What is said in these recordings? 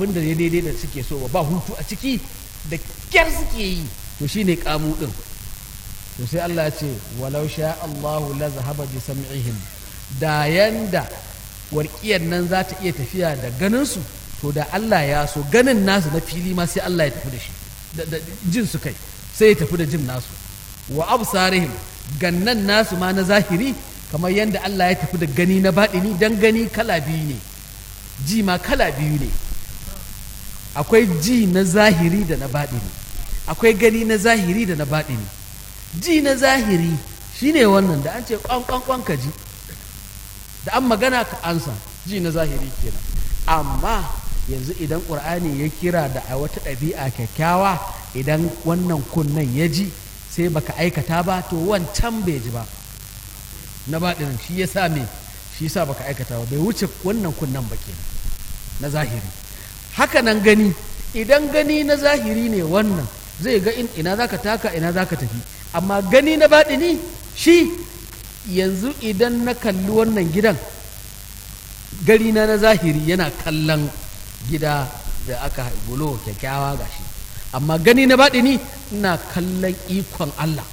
abin da ya daidai da suke so ba ba hutu a ciki da kyar suke yi to shine kamu din to sai Allah ya ce walau sha Allahu la zahaba bi sam'ihim da yanda warkiyar nan za ta iya tafiya da ganin su to da Allah ya so ganin nasu na fili ma sai Allah ya tafi da shi da da jin su kai sai ya tafi da jin nasu wa absarihim gannan nasu ma na zahiri kamar yanda Allah ya tafi da gani na baɗini dan gani kala biyu ne ji ma kala biyu ne akwai ji na zahiri da na baɗini akwai gani na zahiri da na baɗini ji na zahiri shine wannan da an ce kwan ka ji da an magana ka ansa ji na zahiri kenan amma yanzu idan ƙur'ani ya kira da a wata ɗabi'a kyakkyawa idan wannan kunnen ya ji sai baka aikata ba to wancan bai ji ba na baɗinin shi ya sa me shi sa baka aikata ba bai wuce wannan kunnen ba kenan na zahiri haka nan gani idan gani na zahiri ne wannan zai ga in ina zaka taka ina zaka tafi amma gani na baɗini shi yanzu idan na kalli wannan gidan gari na na zahiri yana kallon gida da aka bulo kyakkyawa gashi amma gani na baɗini ina kallon ikon Allah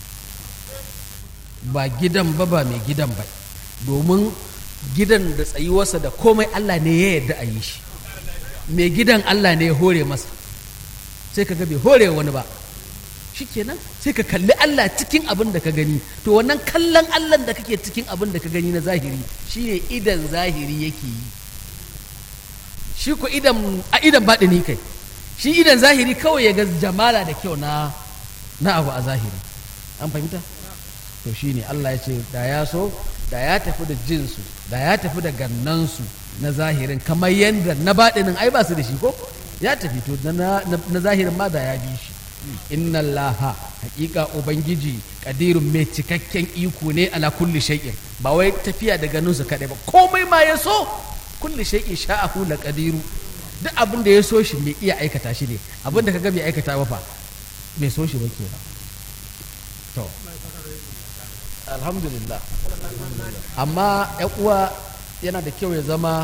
ba gidan ba ba mai gidan ba domin gidan da tsayuwarsa da komai Allah ne ya yarda a yi shi mai gidan Allah ne ya hore masa sai ka ga bai hore wani ba shikenan sai ka kalli Allah cikin abin da ka gani to wannan kallon Allah da kake cikin abin da ka gani na zahiri shine idan zahiri yake yi shi ko idan a idan baɗini kai shi idan zahiri kawai ya ga jamala da kyau na na abu a zahiri an fahimta to shine Allah ya ce da ya so da ya tafi da jinsu da ya tafi da gannansu na zahirin kamar yadda na baɗinin ai ba su da shi ko ya tafi to na, na zahirin ma da ya bi shi inna allaha hakika ubangiji kadirun mai cikakken iko ne ala kulli shay'in ba wai tafiya da ganinsu kaɗai ba komai ma ya so kulli shay'in sha'ahu la qadiru duk abin da ya so shi mai iya aikata shi ne abin da kaga bai aikata ba fa bai so shi ba kenan to alhamdulillah amma yan uwa yana da kyau ya zama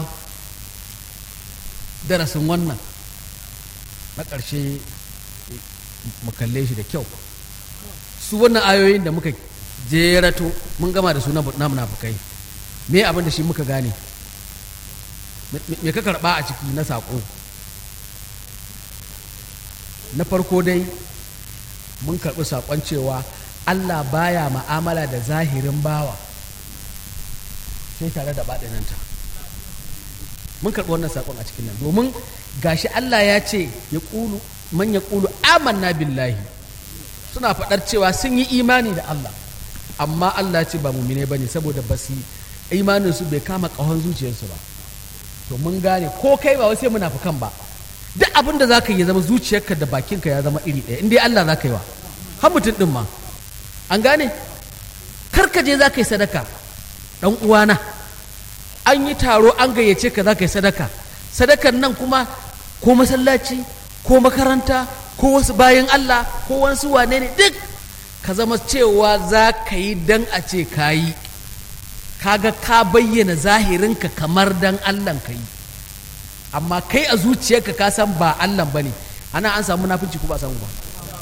darasin wannan na ƙarshe mu kalle shi da kyau su wannan ayoyin da muka jerato mun gama da su na munafukai me abin da shi muka gane me ka karɓa a ciki na saƙo na farko dai mun karɓi saƙon cewa Allah baya ma'amala da zahirin bawa sai tare da baɗinanta mun karɓi wannan saƙon a cikin nan domin gashi Allah ya ce ya ƙulu man ya ƙulu amanna billahi suna faɗar cewa sun yi imani da Allah amma Allah ce ba mumine ba ne saboda ba su imaninsu bai kama ƙahon zuciyarsu ba to mun gane ko kai ba sai munafukan ba duk abin da za ka yi zama zuciyarka da bakinka ya zama iri ɗaya in dai Allah za ka yi wa har mutum ɗin ma an gane karkaje za ka yi sadaka ɗan uwana an yi taro an gayyace ka za ka yi sadaka sadakan nan kuma ko masallaci ko makaranta ko wasu bayan Allah ko wasu wane ne duk ka zama cewa za ka yi dan a ce ka yi kaga ka bayyana zahirinka kamar dan Allah ka yi amma kai a zuciyarka ka san ba Allah ba ne ana an samu munafunci ko ba samu ba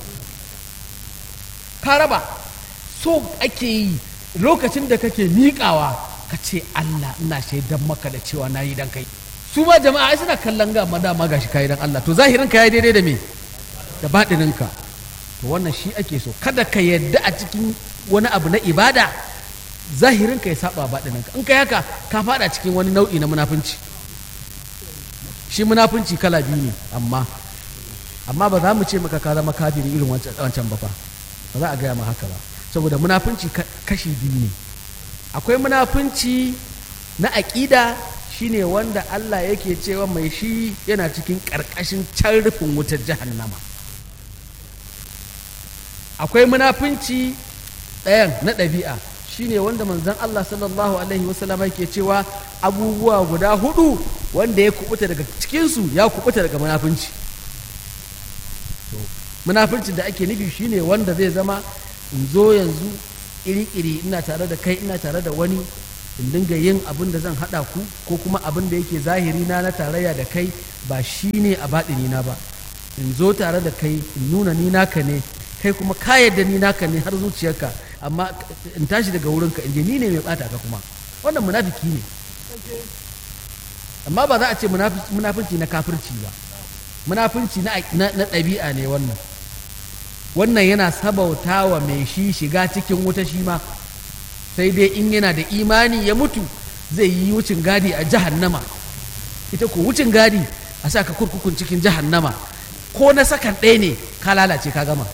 ka raba so ake yi lokacin da kake miƙawa ka ce Allah ina shaidan maka da cewa na yi dan kai su ma jama'a ai suna kallon ga ma dama gashi kai dan Allah to zahirin ka yayi daidai da me da baɗinin ka to wannan shi ake so kada ka yadda a cikin wani abu na ibada zahirin ka ya saba baɗinin ka in kai haka ka fada cikin wani nau'i na munafunci shi munafunci kala biyu ne amma amma ba za mu ce maka ka zama kafiri irin wancan ba fa ba za a gaya ma haka ba saboda munafunci kashi biyu ne akwai munafunci na aƙida shine wanda Allah yake cewa mai shi yana cikin ƙarƙashin can rufin wutar jahannama akwai munafunci ɗayan na ɗabi'a shine wanda manzon Allah sallallahu alaihi wasallam yake cewa abubuwa guda hudu wanda ya kubuta daga cikinsu ya kubuta daga munafunci munafuncin da ake nufi shine wanda zai zama in zo yanzu iri-iri ina tare da kai ina tare da wani in dinga yin abin da zan haɗa ku ko kuma abin da yake zahiri na na tarayya da kai ba shi ne a baɗini na ba in zo tare da kai in nuna ni naka ne kai kuma ka yadda ni naka ne har zuciyarka amma in tashi daga wurinka in je ni ne mai ɓata ka kuma wannan munafiki ne amma ba za a ce munafinci na kafirci ba munafinci na ɗabi'a ne wannan wannan yana sabauta wa mai shi shiga cikin wuta shi ma sai dai in yana da imani ya mutu zai yi wucin gadi a jahannama ita ko wucin gadi a sa ka kurkukun cikin jahannama ko na sakan ɗaya ne ka lalace ka gama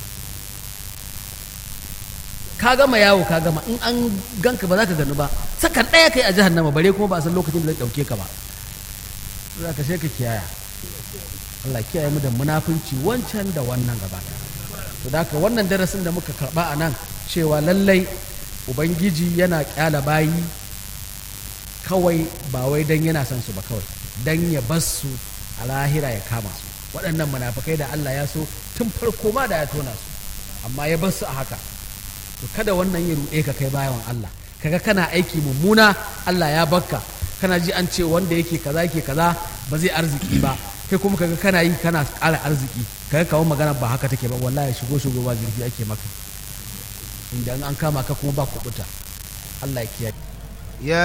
ka gama yawo ka gama in an ganka ba za ka gani ba sakan ɗaya kai a jahannama bare kuma ba a san lokacin da zai ɗauke ka ba za ka sai ka kiyaya Allah kiyaye mu da munafunci wancan da wannan gaba to da haka wannan darasin da muka karba a nan cewa lallai ubangiji yana kyala bayi kawai ba wai dan yana son su ba kawai dan ya bar su a lahira ya kama su waɗannan munafukai da Allah ya so tun farko ma da ya tona su amma ya bar su a haka to kada wannan ya ruɗe ka kai bayan Allah kaga kana aiki mummuna Allah ya bakka kana ji an ce wanda yake kaza yake kaza ba zai arziki ba kai kuma kaga kana yi kana ƙara arziki kaga kawo magana ba haka take ba wallahi shigo shigo ba zurfi ake maka inda an kama ka kuma ba kuɓuta Allah ya kiyaye